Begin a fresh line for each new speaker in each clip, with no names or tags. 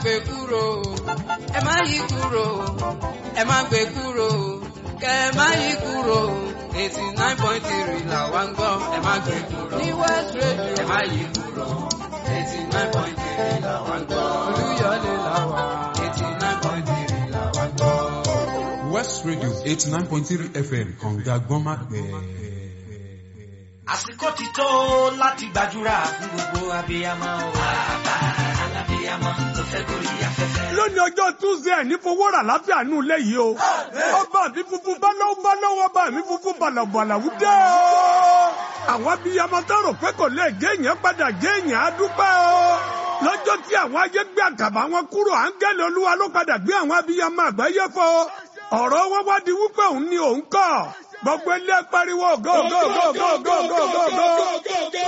gbé kúrò ẹ má yí kúrò ẹ má gbé kúrò kẹ ẹ má yí kúrò eighty nine point three là wá ń gbọ́ ẹ má gbé kúrò ní West Radio ẹ má yí kúrò eighty nine point three là wá ń gbọ́ Olúyọ̀lé là wá eighty nine point three là wá ń gbọ́.
West Radio eighty nine point three FM kànga gbọ́nmágbẹ́.
àsìkò ti tó láti gbàdúrà fún gbogbo abiyamọ o. bàbá alábiyamọ tó fẹ́ gorí afẹ́fẹ́.
lónìí ọjọ́ tuesday ní fowó rà láfíà nù lẹ́yìn o. ọba mi funfun báláwo báláwo ọba mi funfun bàlàbàlàwù dé o. àwọn abiyamọ tó rò pé kò lè gé èèyàn padà gé èèyàn á dúpẹ́ o. lọ́jọ́ tí àwọn ayé gbé àkàbà wọn kúrò áńgẹ́lì olúwa ló padà gbé àwọn abiyamọ àgbáyé fọ. ọ̀rọ̀ wọn wá di wípé òun ni òun kọ́ gbogbo ilé pariwo go go go go go go go go.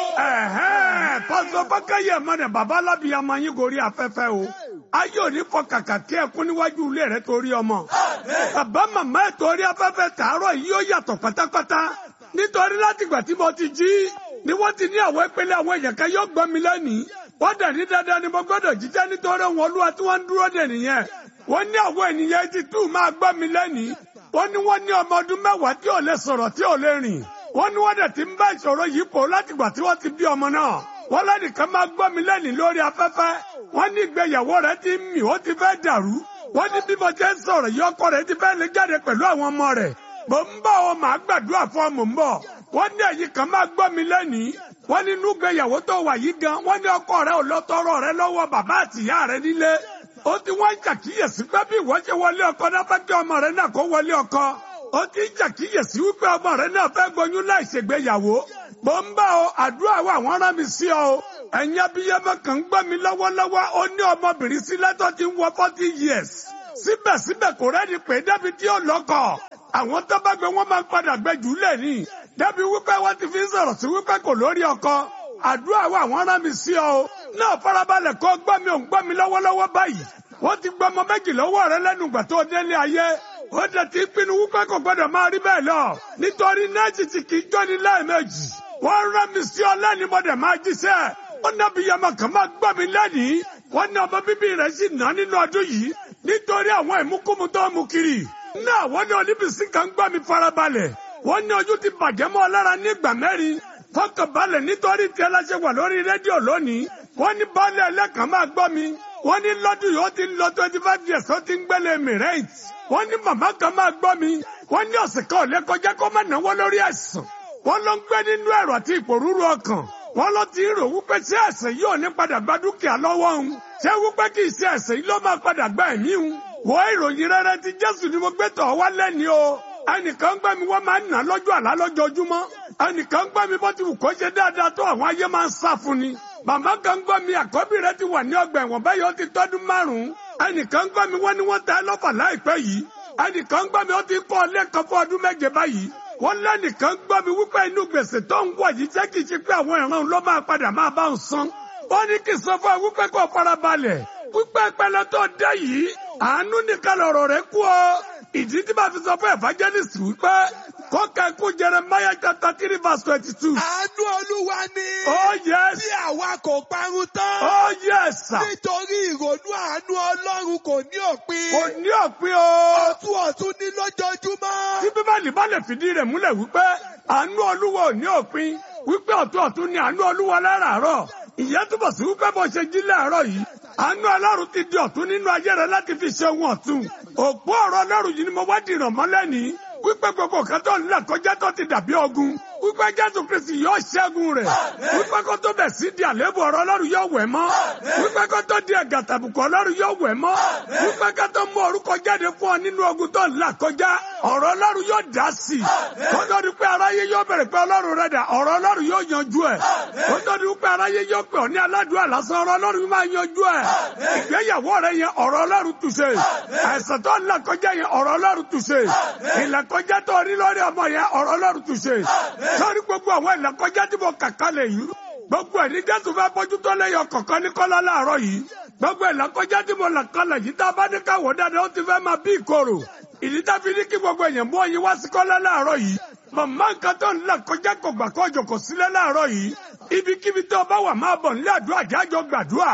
ẹ̀hẹ́n pásítọ̀ bákẹ́yẹ mọ́nà bàbá alábìyamọ yín gorí afẹ́fẹ́ o ayé òní fọ kàkà kí ẹ kún níwájú ilé rẹ torí ọmọ bàbá màmá ẹ torí afẹ́fẹ́ tààrọ̀ yìí ó yàtọ̀ pátápátá nítorí látìgbà tí mo ti jí ni wọ́n ti ní àwọn ìpele àwọn èèyàn kan yóò gbọ́ mi lẹ́nìí wọ́n dẹ̀ ní dandan ni mo gbọ́dọ̀ jíjẹ́ nítorí wọn olúwa tí wọ́n ń dúró dè nìyẹn wọ́n ní àwọn ènìyàn etí tù máa gbọ́ mi lẹ́nìí wọ́n ní wọ́n ní ọmọ ọdún mẹ́wàá tí ò lè sọ̀rọ̀ tí ò lè rìn wọ́n ní wọ́n dẹ̀ ti ń bá ìṣòro yìí pọ̀ látìgbà tí wọ́n ti bí ọmọ náà wọ́n lẹ́nìkan máa gbọ́ mi lẹ́nìí lórí afẹ́fẹ́ wọ́n ní ìgbéyàwó rẹ̀ ti ń mì ó ti fẹ́ dàrú wọ́n ní bí mo ti ń sọ̀rọ̀ yìí ọkọ rẹ̀ ti fẹ́ lè jáde pẹ̀lú àwọn ọmọ rẹ̀ mò ń bọ̀ ọ màá gbàdúrà fún ọ mò ń bọ̀ wọ́n ní ẹ̀yin kan máa gbọ́ mi lẹ́nìí wọ́n ní inú ìgbéyàwó tó wà yìí gan wọ́n ní ọkọ rẹ̀ ò lọ tọrọ rẹ̀ lọ́wọ́ bàbá àtìyá rẹ̀ nílé ó ti wọ́n ń ṣàkíyèsí pé bí ìwọ ṣe wọlé ọkọ náà fẹ́ kí ọmọ rẹ̀ náà kó wọlé ọkọ ó ti ń ṣàkíyèsí wípé ọmọ rẹ̀ náà fẹ́ gboyún láì ṣègbéyàwó bó ń bá ọ àdúrà wa àwọn rán mi sí ọ ẹ̀yin abiyamọ kan ń gbọ́ mi lọ́wọ́lọ́wọ́ ó ní ọmọbìnrin sílẹ̀ tó ti ń wọ forty years síbẹ̀síbẹ̀ kò rẹ́ni pé débi tí ó lọ́kọ̀ àwọn tó bá gbé wọn máa ń padà gbẹ jù lẹ̀ ní débi wípé wọ́n ti fi ń sọ̀rọ̀ sí wípé kò lórí ọkọ àdúrà wa àwọn rán mi sí ọ náà farabalẹ̀ kó gbọ́ mi ò ń gbọ́ mi lọ́wọ́lọ́wọ́ báyìí wọ́n ti gbọ́ ọmọ méjì lọ́wọ́ rẹ lẹ́nu ìgbà tó délé ayé ó dẹ̀ ti pinnu wípé kò gbọ́dọ̀ máa rí bẹ́ẹ̀ lọ nítorí nẹ́ẹ̀sì ti kì í jọ́ni lẹ́ẹ̀mejì wọ́n rán mi sí ọ lẹ́ni mo dẹ̀ máa jíṣẹ́ ó nábì yamọ kan máa gbọ́ mi lẹ́nìí wọ́n ní ọmọ bíbí rẹ̀ sì ná nínú ọdún yìí nítorí àwọn ìmúkúmu tó mú kiri náà wọ́n ní oníbìsí kan gbọ́ mi farabalẹ̀ wọ́n ní ojú ti bàjẹ́ mọ́ ọ lára ní ìgbà mẹ́rin fọkànbalẹ̀ nítorí tí ẹlẹ́sẹ̀ wà lórí rédíò lónìí wọ́n ní baálé ẹlẹ́kan máa gbọ́ mi wọ́n ní lọ́dún yìí ó ti ń lọ twenty five years ó ti ń gbélé mi rent wọ́n ní màmá kan máa gbọ́ mi wọ́n ní ọ̀sẹ̀ kan ò lè kọjá kó má náwó lórí ẹ̀sùn wọ́n ló ń gbé nínú ẹ̀rọ àti ìpòrúurú ọkàn wọ́n ló ti rò wípé ṣé ẹ̀sẹ̀ yìí ò ní padà gba dúkìá lọ́wọ́ òun ṣé wípé kì í ṣe ẹ̀sẹ̀ yìí ló máa padà gba ẹ̀mí òun wọ́n ìròyìn rere ti Jésù ni mo gbé tọ̀ wá lẹ́ni o ẹnìkan gbẹ́ mi wọ́n máa ń nà lọ́jọ́ àlá lójoojúmọ́ ẹnìkan gbẹ́ mi bó ti wù kó ṣe dáadáa tó àwọn ayé máa ń sá fún ni màmá kan gbọ́ mi àkọ́bí rẹ ti wà ní ọgbà ẹ̀wọ̀n báyìí ó ti tọ́dún márùn-ún ẹnìkan gbọ́ mi wọ́n ní wọ́n ta ẹ́ lọ́fà láìpẹ́ yìí ẹnìkan gbọ́ mi ó ti kọ́ ilé kan fún ọdún méje báyìí wọ́n lẹ́nìkan gbọ́ mi wípé inú gbèsè tó ń wọ̀ yìí jẹ́ kìí ṣe pé àwọn ìran ló máa padà máa bá ń san wọ́n ní kí n sọ fún ẹ wípé kó farabalẹ̀ wípé ìpẹlẹ tó dé yìí àánú nìkan lọ̀rọ̀ rẹ kú ọ ìdí tí màá fi sọ fún evangelist wípé kó kẹ́kù Jeremiah chapter three verse twenty two.
Àánú Olúwa ni.
Oh yes.
Bí àwa kò parun tán.
Oh yes sir.
Nítorí ìrònú àánú Ọlọ́run kò ní òpin.
Kò ní òpin o.
Ọ̀tún ọ̀tún ní lójoojúmọ́.
Tí Bíbélì bá lè fìdí rẹ̀ múlẹ̀ wípé àánú Olúwa ò ní òpin wípé ọ̀tún ọ̀tún ni àánú Olúwa láràárọ̀. Ìyẹn túbọ̀ sí wípé bó ṣe jí láàárọ̀ yìí. Àánú Ọlọ́run ti di ọ̀tún nínú ayé rẹ láti fi ṣe ohun ọ̀tún. Òpó ọ̀rọ̀ Ọlọ́run yìí ni mo wá dìrọ̀ mọ́lẹ́ ní. Wípé gbogbo kan tó ń là kọjá tó ti dàbí ogun. Wípé Jésù Kristi yóò ṣẹ́gun rẹ̀. Wípé kó tó bẹ̀ sí di àléébù ọ̀rọ̀ Ọlọ́run yóò wẹ̀ mọ́. Wípé kó tó di ẹ̀gà tàbùkù Ọlọ́run yóò wẹ̀ mọ́. Wípé kó tó mú orúkọ jáde fún ọ nínú ogun tó ń là kọjá. Ọ̀rọ̀ Ọlọ́run yóò dá sí i. Kó tó di pé aráyé yóò bẹ̀rẹ̀ pé Ọlọ́run rẹ̀ dà ọ̀rọ̀ Ọlọ́run yóò yanjú ẹ̀. Kó tó di pé aráyé yóò pè ọ́ ní aládùúgbò lásán ọ̀rọ̀ Ọlọ́run máa yanjú ẹ̀. Ìgbéyàwó rẹ̀ yẹn ọ̀rọ̀ Ọlọ́run túṣe. Àìsàn tó ń là kọjá yẹn ọ̀rọ̀ Ọlọ́run túṣe. Ìlàkọjá tó rí lórí ọmọ yẹn ọ̀rọ̀ Ọlọ́run túṣe. Sọ́rí gbogbo àwọn ìlàkọjá tí mo kàkà lè yìí. Gbogbo ẹ̀ ní Jésù fẹ́ bójú tó lẹ́yọ̀ kọ̀ọ̀kan ní kọ́lá láàárọ̀ yìí. Gbogbo ìlàkọjá tí mo là kalẹ̀ yìí tá a bá ní káwọ́ dáadáa ó ti fẹ́ máa bí ìkorò. Ìdí tá fi ní kí gbogbo èèyàn mú ọyìn wá sí kọ́lá láàárọ̀ yìí. Màmá nǹkan tó ń là kọjá kò gbà kó jòkó sílẹ̀ láàárọ̀ yìí. Ibikíbi tó bá wà máa bọ̀ nílé àdúrà jájọ gbàdúrà.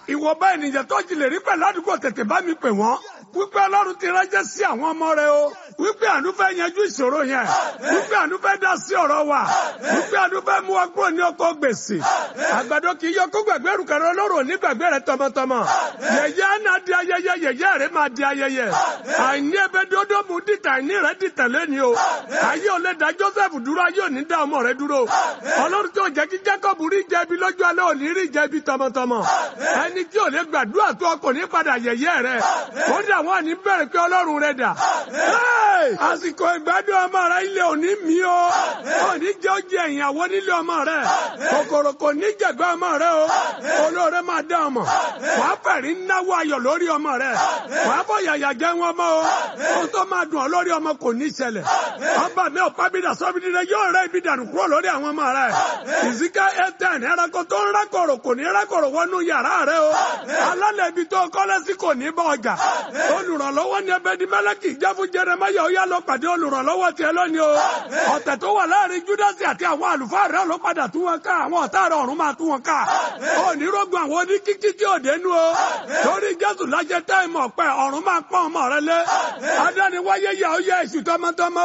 ìwọ̀nba ènìyàn tó jí lè rí pẹ̀lú àdúgbò tètè bá mi pè wọ́n wípé ọlọ́run ti ránṣẹ́ sí àwọn ọmọ rẹ o wípé àánú fẹ́ yanjú ìṣòro yẹn wípé àánú fẹ́ dá sí ọ̀rọ̀ wa wípé àánú fẹ́ mú wa kúrò ní ọkọ̀ gbèsè àgbàdo kì í yọ kó gbàgbé rùkẹ̀rẹ̀ ọlọ́run ní gbàgbé rẹ tọmọtọmọ yẹyẹ àná di ayẹyẹ yẹyẹ rẹ máa di ayẹyẹ àìní ẹbẹ dódó mu dìtà àìní rẹ dìtà lẹ́ni o ayé ò lè dá Joseph dúró ayé ò ní dá ọmọ rẹ dúró ọlọ́run tó jẹ́ kí Jacob rí jẹbi lọ́jọ́ alẹ́ ò ní rí jẹbi tọmọtọmọ ẹni tí ò lè gbàdúrà tó ọkọ̀ ní padà yẹyẹ rẹ ó dà wọ́n ní bẹ̀rẹ̀ pé ọlọ́run rẹ dà àsìkò ìgbádùn ọmọ rẹ ilé òní mi o òní jẹ́ ó jẹ ìyàwó nílé ọmọ rẹ kòkòrò kò ní jẹ̀gbẹ́ ọmọ rẹ o olóore máa dá ọmọ wàá fẹ̀rí náwó ayọ̀ lórí ọmọ rẹ wàá bọ̀ yàyà jẹ́ wọn mọ́ o ohun tó máa dùn ọ́ lórí ọmọ kò ní ṣẹlẹ̀ ọba mi ò pábídà sọ́bìdì rẹ yóò rẹ ibi dànù kúrò lórí àwọn ọmọ rẹ ìsìká ẹtẹn ẹranko tó ń rákòrò kò ní rákòrò wọnú yàrá rẹ o alálẹ̀ ibi tó kọ́lé sí kò ní bọ́ ọjà olùrànlọ́wọ́ ni ẹbẹ di mẹ́lẹ́kì jẹ́ fún jẹrẹmáyà ó yá lọ pàdé olùrànlọ́wọ́ tiẹ̀ lónìí o ọ̀tẹ̀ tó wà láàrin júdásì àti àwọn àlùfáà rẹ ló padà tú wọn ká àwọn ọ̀tá rẹ ọ̀run máa tú wọn ká onírógun àwọn oníkíkí tí ò dénú o torí jésù lájẹ táìmù ọ̀pẹ ọ̀run máa pọ́n ọmọ rẹ lé adániwáyé yà ó yẹ èṣù tọmọtọmọ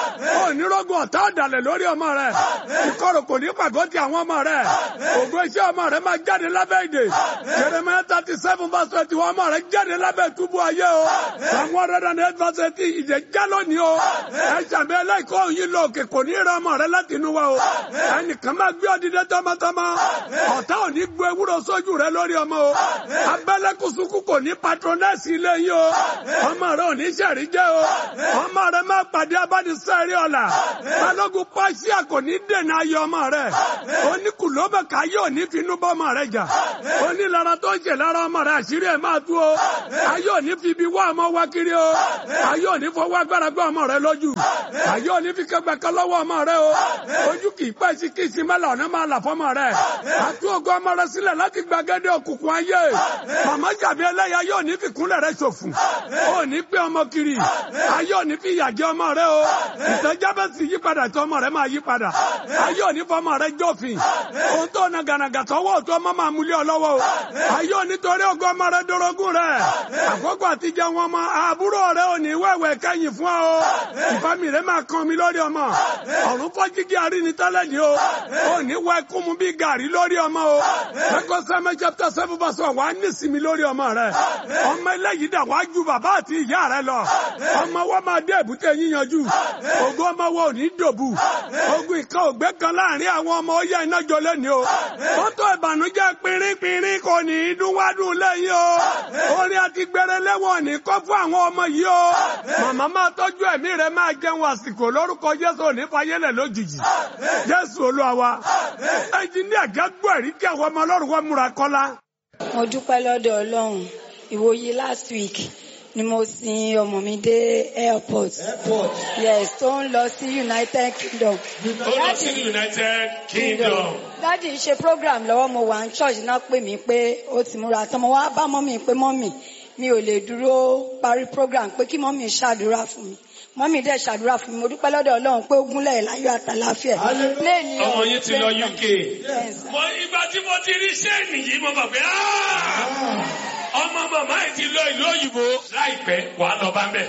o onírógun ọ̀tá ọ̀dàlẹ̀ lórí ọmọ rẹ ìkorò kò ní pàgọ́ ti àwọn ọmọ rẹ ògo iṣẹ́ ọmọ rẹ máa jáde lábẹ́ ìdè Jeremiah thirty seven verse twenty one ọmọ rẹ jáde lábẹ́ túbú ayé o àwọn ọ̀rẹ́dà ní eight verse eighteen ìdè já lónìí o ẹ ṣàmì ẹlẹ́kọ̀ọ́ yìí lọ òkè kò ní rẹ ọmọ rẹ láti inú wa o ẹnìkan máa gbé ọdídé tọmọtọmọ ọ̀tá ò ní gbé ewúro sójú rẹ lórí ọmọ o abẹ́lẹ́kùsùkù kò ní patronẹ́sì ilé yìí o ọmọ rẹ ò ní sẹ̀rí jẹ́ o ọmọ rẹ máa pàdé abánisẹ́rí ọ̀la balógun pàṣẹ kò ní dènà ayọ̀ ọmọ rẹ oníkùlóbẹ̀ká yóò ní finú bọ́ ọmọ rẹ jà onílara tó ń ṣe lára ọmọ rẹ àṣírí ẹ̀ máa tú o ayé ò ní fi ibi wá ọmọ wá kiri o ayé ò ní fọwọ́ agbára gbé ọmọ rẹ lójú ayé ò ní fi kẹgbẹ́ kan lọ́wọ́ ọmọ rẹ o ojú kì í pẹ́ sí kí ìsinmẹ́lẹ̀ ọ̀nà máa là fọmọ rẹ àtú ògo ọmọ rẹ sílẹ̀ láti gbàgede òkùnkùn ayé màmá jàbí ẹlẹ́yà yóò ní fi kúnlẹ̀ rẹ ṣòfò ó ní pé ọmọ kiri ayé ò ní fi ìyà jẹ ọmọ rẹ o ìtẹ́jábẹ́ sì yí padà tó ọmọ rẹ máa yí padà ayé ò ní fọmọ rẹ jófin ohun tó na gànàgà tọwọ́ tó ọmọ máa múlẹ̀ ọlọ́wọ́ o ayé ò ní torí ògo ọmọ rẹ dorogún rẹ àkókò àtijọ́ wọn mọ àbúrò rẹ ò ní wẹ̀wẹ̀ kẹ́yìn fún ọ ìfami rẹ máa kan mi lórí ọmọ ọ̀run fọ́ jíjí àríní tẹ́lẹ̀ ni o ò ní wẹ́ kún mu bí gàrí lórí ọmọ o ẹ̀kọ́ sẹ́mi chapter seven verse one wàá ní sinmi lórí ọmọ rẹ ọmọ eléyìí dà wá ju bàbá àti ìyá rẹ lọ ọmọ wọn máa dé èbúté yíyanjú ògo ọmọ wọn ò ní dòbù ogun ìkan ògbé kan láàrin àwọn ọmọ ó yẹ iná jọ lẹ́ni o mọ́tò ìbànújẹ́ pínrínpínrín kò ní í dún wádùn lẹ́yìn o orin àti gbẹrẹ lẹ́wọ̀n ní kọ́ fún àwọn ọmọ yìí o màmá máa tọ́jú ẹ̀mí rẹ máa jẹun àsìkò lórúkọ Jésù òní fayélẹ̀ lójijì Jésù Olúwa wa ẹnjìníà gẹ́gbọ́ ẹ̀rí kí àwọn ọmọ ọlọ́run wọn múra kọ́lá.
mo dúpẹ́ lọ́dọ̀ ọlọ́run ìwòye last week ni mo sin ọmọ mi dé airport yes tó ń lọ sí United Kingdom.
ó lọ sí United Kingdom.
dádì ṣe program lọ́wọ́ mo wà ní church náà pè mí pé ó ti múra tán mo wá bá mọ́mì pé mọ́mì mi ò lè dúró parí program pé kí mọ́mì ṣàdúrà fún mi mọ́mì dẹ̀ ṣàdúrà fún mi mo dúpẹ́ lọ́dọ̀ ọlọ́run pé ó gúnlẹ̀ láyọ̀ àtàláfíà. Lẹ́ẹ̀ni
ọmọ yín ti lọ UK. mo ìgbà tí mo ti rí sẹ́ẹ̀nì yìí mo mọ̀ pé ọmọ màmá yìí ti lọ ìlú òyìnbó láìpẹ́ wàá lọ bá ń bẹ̀.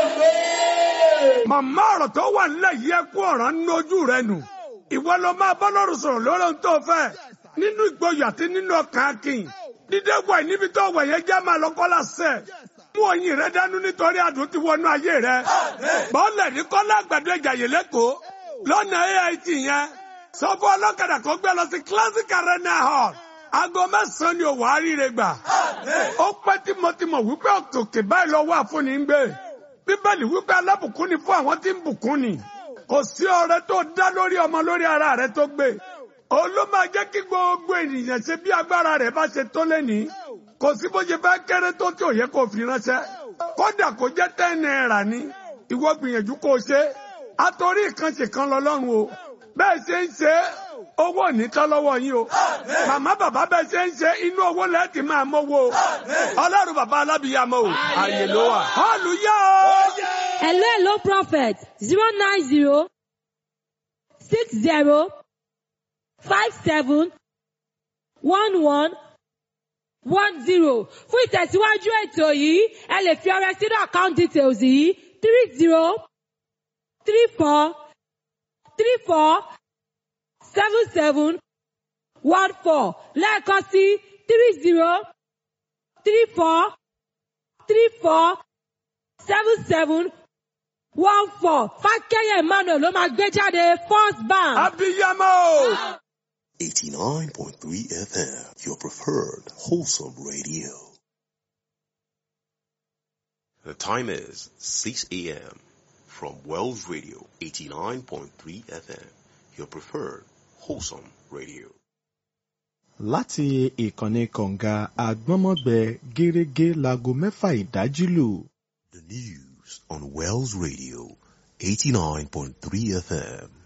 màmá ọ̀rọ̀ tó wà nílẹ̀ yìí ẹ kú ọ̀rọ̀ nínú ojú rẹ nù ìwọ ló máa bọ́ lọ́rùn sọ̀rọ̀ lórí ohun tó fẹ́ nínú ìgboyà àti nínú ọkàn akin dídé wà níbi tó wà yẹn já máa lọ́kọ́ lásẹ̀ mú oyin rẹ dánú nítorí adùn ti wọnú ayé rẹ bọ́ọ̀lẹ̀ ní kọ́lá àgbàdo ìjàyè lẹ́kọ̀ọ́ lọ́nà AIT yẹn sọ fún ọlọ́kadà kó gbé lọ sí classic arena hall aago mẹ́sàn-án ni òwò àríire gbà ó pẹ́ tímọ́tímọ́ wípé òkè báyìí lọ́wọ́ àfúnni ń gbé bíbélì wípé alábùkún ni fún àwọn tí ń bùkún ni kò sí ọrẹ tó dá lórí ọmọ lórí ara rẹ tó gbé òun ló máa jẹ́ kí gbogbo ènìyàn ṣe bí agbára rẹ̀ bá ṣe tó lẹ́ni kò sí bó ṣe fẹ́ kéré tó tí ò yẹ kó fi ránṣẹ́ kódà kó jẹ́ ten naira ni ìwọ gbìyànjú kó o ṣe àtòrí ìkànṣe kan lọ́lọ́run o bẹ́ẹ̀ ṣe ń ṣe owó ònítọ́ lọ́wọ́ yín o màmá bàbá bẹ́ẹ̀ ṣe ń ṣe inú owó lẹ́ẹ̀tì máa mówó o ọlọ́run bàbá alábìyàmọ́ o àyè ló wà. hallelujah o.
hello hello prophet zero nine zero six zero five seven one one one zero fún ìtẹ̀síwájú ètò yìí ẹ lè fi ọrẹ sínú account details yìí three zero three four three four seven seven one four lẹ́ẹ̀kan sí three zero three four three four seven seven one four fákẹ́yẹ̀ emmanuel ló máa gbé jáde first bank.
abiyamọ.
89.3 FM, your preferred wholesome radio. The time is 6 a.m. from Wells Radio 89.3 FM, your preferred wholesome radio.
láti ìkànnì kọ̀ǹga àgbọ́nmọ́gbẹ gẹ́rẹ́gẹ́ láago mẹ́fà ìdájí lù.
The news on Wells Radio 89.3 FM.